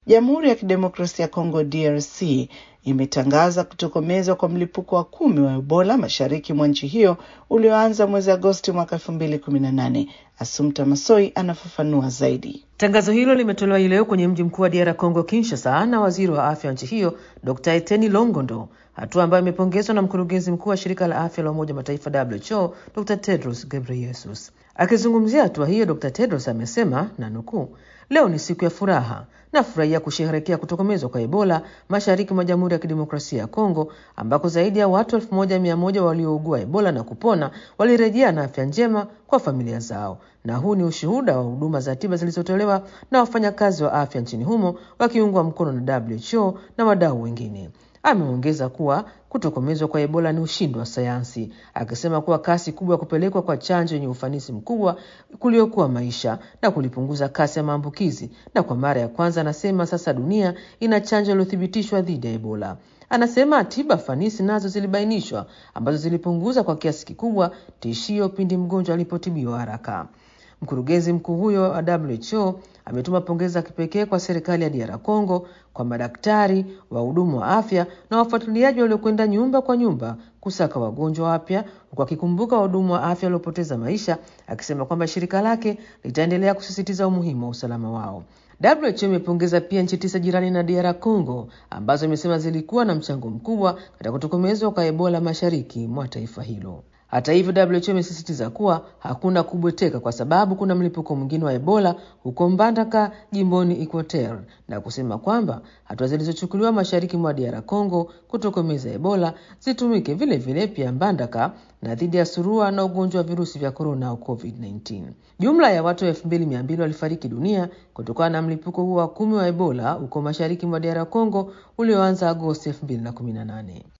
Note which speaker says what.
Speaker 1: Jamhuri ya Kidemokrasia ya Kongo DRC imetangaza kutokomezwa kwa mlipuko wa kumi wa Ebola mashariki mwa nchi hiyo ulioanza mwezi Agosti mwaka elfu mbili kumi na nane. Asumta Masoi anafafanua zaidi.
Speaker 2: Tangazo hilo limetolewa hii leo kwenye mji mkuu wa DR Congo Kinshasa na waziri wa afya wa nchi hiyo Dr. Eteni Longondo, hatua ambayo imepongezwa na mkurugenzi mkuu wa shirika la afya la Umoja Mataifa WHO Dr. Tedros Ghebreyesus. Akizungumzia hatua hiyo, Dr. Tedros amesema na nukuu, leo ni siku ya furaha nafurahia kusherehekea kutokomezwa kwa Ebola mashariki mwa Jamhuri ya Kidemokrasia ya Kongo ambako zaidi ya watu elfu moja mia moja waliougua Ebola na kupona walirejea na afya njema kwa familia zao. Na huu ni ushuhuda wa huduma za tiba zilizotolewa na wafanyakazi wa afya nchini humo wakiungwa mkono na WHO na wadau wengine. Ameongeza kuwa kutokomezwa kwa Ebola ni ushindi wa sayansi, akisema kuwa kasi kubwa ya kupelekwa kwa chanjo yenye ufanisi mkubwa kuliokuwa maisha na kulipunguza kasi ya maambukizi. Na kwa mara ya kwanza, anasema sasa dunia ina chanjo iliyothibitishwa dhidi ya Ebola. Anasema tiba fanisi nazo zilibainishwa ambazo zilipunguza kwa kiasi kikubwa tishio pindi mgonjwa alipotibiwa haraka. Mkurugenzi mkuu huyo wa WHO ametuma pongezi za kipekee kwa serikali ya DR Congo, kwa madaktari, wahudumu wa afya na wafuatiliaji waliokwenda nyumba kwa nyumba kusaka wagonjwa wapya, huku akikumbuka wahudumu wa afya waliopoteza maisha, akisema kwamba shirika lake litaendelea kusisitiza umuhimu wa usalama wao. WHO imepongeza pia nchi tisa jirani na DR Congo ambazo imesema zilikuwa na mchango mkubwa katika kutokomezwa kwa Ebola mashariki mwa taifa hilo. Hata hivyo, WHO imesisitiza kuwa hakuna kubweteka kwa sababu kuna mlipuko mwingine wa Ebola huko Mbandaka jimboni Equateur, na kusema kwamba hatua zilizochukuliwa mashariki mwa DR Congo kutokomeza Ebola zitumike vile vile pia Mbandaka na dhidi ya surua na ugonjwa wa virusi vya korona au COVID-19. Jumla ya watu elfu mbili mia mbili walifariki dunia kutokana na mlipuko huo wa kumi wa Ebola huko mashariki mwa DR Congo ulioanza Agosti elfu mbili na kumi na nane.